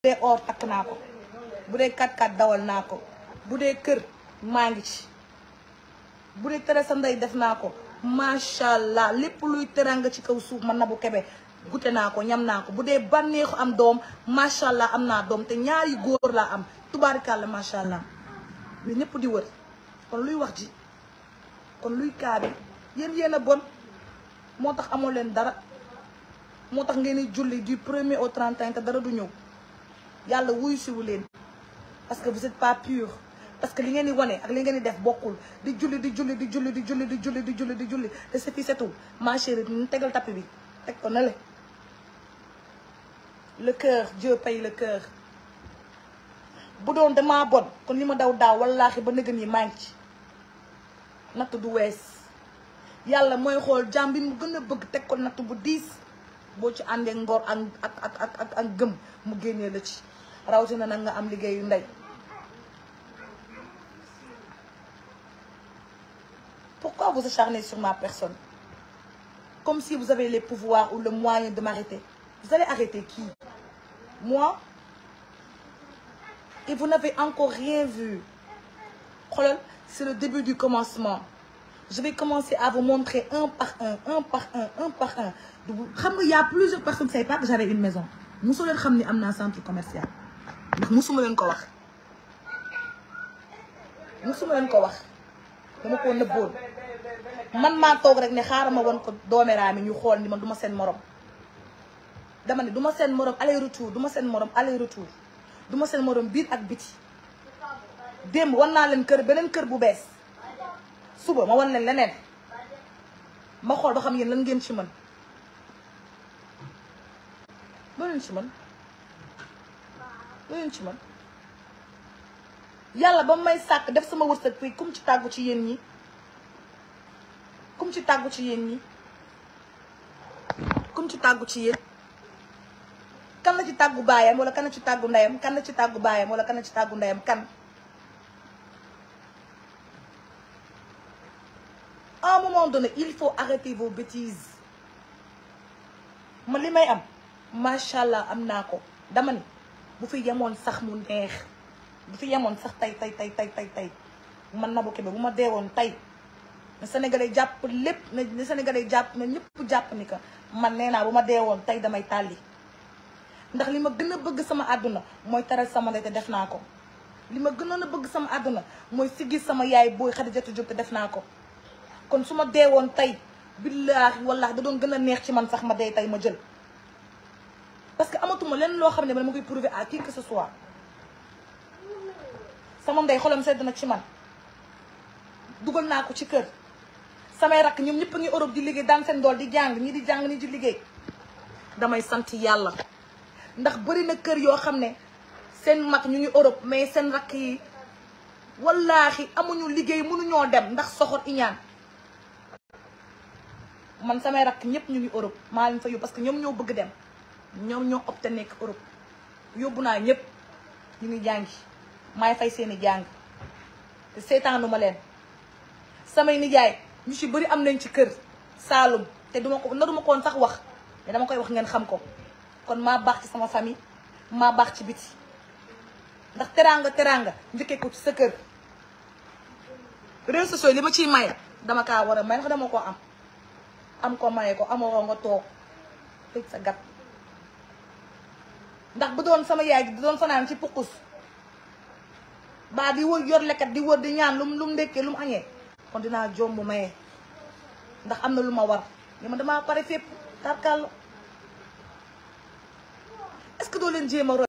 dee or takk naa ko bu dee kat kat dawal naa ko bu dee kër maa ngi ci bu dee tere sa ndey def naa ko macha allah lépp luy teranga ci kaw suuf man Nabou Kébé gute naa ko ñam naa ko bu dee bànneexu am doom macha allah am naa doom te ñaari góor laa am tubaarikàlla macha allah mais ñëpp di wër kon luy wax ji kon luy kaa bi yéen yéen a bon moo tax amoo leen dara moo tax ngeen di julli du premier au 31 te dara du ñëw yàlla wuyu siwu leen parce que vous êtes pas pur parce que li ngeen di wane ak li ngeen di def bokkul di julli di julli di julli di julli di julli di julli di julli te sa fi setul ma chérie ñu tegal tapis bi teg ko na le le cœur Dieu paye le cœur bu doon damaa bon kon li ma daw daaw wallaahi ba nëgën yi maa ngi ci natt du wees yàlla mooy xool jàmm bi mu gën a bëgg teg ko natt bu diis boo ci àndee ngor ak ak ak ak ak ak gëm mu génnee la ci rawatina nag nga am liggéeyu ndey pourquoi vous acharnez sur ma personne comme si vous avez les pouvoirs ou le moyen de m'arrêter vous allez arrêter qui moi et vous n'avez encore rien vu xoolal c'est le début du commencement je vais commencer à vous montrer un par un un par un un par un xam nga y a plusieurs personnes qui ne savaient pas que j'avais une maison mosu leen xam ni am naa centre commercial ndax mosuma leen ko wax mosuma leen ko wax dama ko nëbboon man maa toog rek ne xaaral ma won ko dooméraa mi ñu xool ni man du ma seen morom dama ne du ma seen morom aller retour du ma seen morom aller retour du ma seen morom biir ak biti démb wan naa leen kër beneen kër bu bees suba ma wan leen leneen ma xool ba xam yéen lan ngeen ci mën loo leen ci mën loo leen ci mën yàlla ba may sàkk def sama wërsëg fii kum ci tàggu ci yéen ñi kum ci tàggu ci yéen ñi kum ci tàggu ci yéen kan la ci tàggu baayam wala kan la ci tàggu ndeyam kan la ci tàggu baayam wala kan la ci tàggu ndeyam kan à un moment donné il faut arrêter vos bêtises ma li may am macha allah am naa ko dama ni bu fi yemoon sax mu neex bu fi yemoon sax tey tey tey tey tey tey man Nabou Kébé bu ma deewoon tey na Sénégalais jàpp lépp na na Sénégalais jàpp na ñëpp jàpp ni que man nee naa bu ma deewoon tey damay tàlli ndax li ma gën a bëgg sama àdduna mooy taral sama ndey te def naa ko li ma gënoon a bëgg sama àdduna mooy siggi sama yaay booy Xadijatu Jóob te def naa ko kon su ma deewoon tey billaahi wallaahi da doon gën a neex ci man sax ma dee tey ma jël parce que amatuma lenn loo xam ne man ma koy prouver à qui que ce soit sama ndey xolam sedd na ci man dugal naa ko ci kër samay rakk ñoom ñëpp a ngi Europe di liggéey daan seen dool di jàng ñi di jàng ñi di liggéey damay sant yàlla ndax bëri na kër yoo xam ne seen mag ñu ngi Europe mais seen rakk yi wallaahi amuñu liggéey mënuñoo dem ndax soxor iñaan man samay rakk ñëpp ñu ngi Europe maa leen fa yóbbu parce que ñoom ñoo bëgg dem ñoom ñoo opté nekk Europe yóbbu naa ñëpp ñu ngi jàngi maay fay seeni jàng te seetaanu ma leen samay nijaay ñu ci bëri am nañ ci kër Saalum te duma ko naruma koon sax wax mais dama koy wax ngeen xam ko kon maa baax ci sama famille maa baax ci biti ndax teraanga teraanga njëkkee ko ci sa kër réseaux sociaux li ma ciy maye dama kaa war a may ndax dama ko am am ko maye ko amoo nga toog tëj sa gat ndax bu doon sama yaay gi di doon fanaan ci pukkus baa di wër yor lekkat di wër di ñaan lu mu lu mu ndekkee lu mu añee kon dinaa jomb maye ndax am na lu ma war li ma damaa pare fépp tarkal est-ce que doo leen jéem a roy